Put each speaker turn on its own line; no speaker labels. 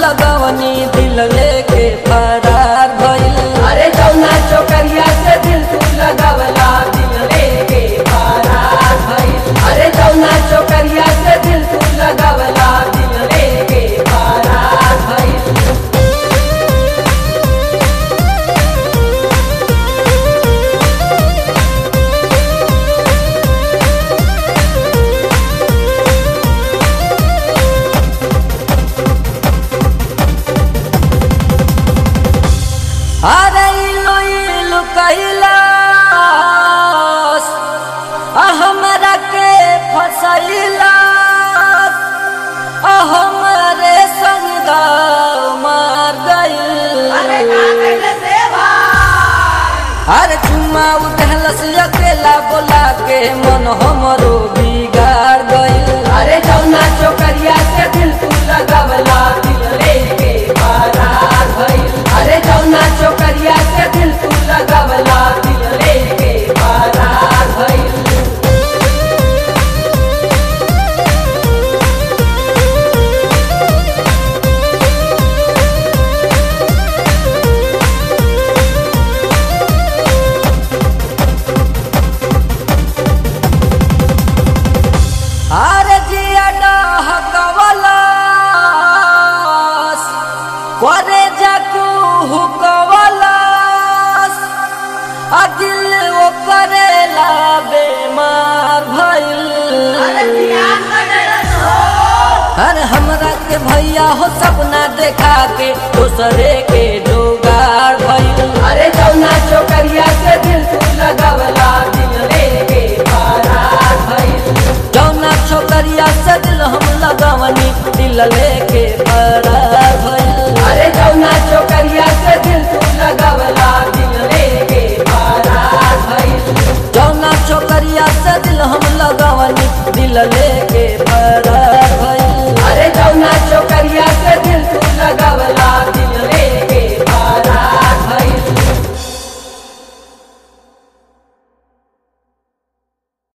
लगवनी दिल लेके फरार भइल
अरे जौना चोकरिया से दिल तू लगावला दिल लेके फरार भइल अरे जौना चोकरिया से दिल तू लगावला दिल लेके फरार भइल
अरे इलो इलो कैलास आ हमरा के फसैलास आ हमरे संग मार गइल अरे चुम्मा उठलस अकेला बोला के मन हमरो बिगाड़ गइल
अरे जौना चोकरिया से दिल तू लगावला दिल लेके फरार भइल अरे जौना चोकरिया से दिल तू लगावला दिल लेके फरार भइल
अरे जिया डहकवलस करे जाकू हुकवलस आ दिल वो करेला बेमार भइल अरे हमरा के भैया हो सपना देखा के दूसरे के जोगाड़ भइल
अरे जौना चोकरिया से दिल तू लगावला दिल लेके फरार भइल
जौना छोकरिया से दिल हम लगवनी दिल लेके फरार भइल
अरे जौना चोकरिया से दिल तू लगावला दिल लेके फरार भइल
जौना छोकरिया से दिल हम लगवनी दिल लेके फरार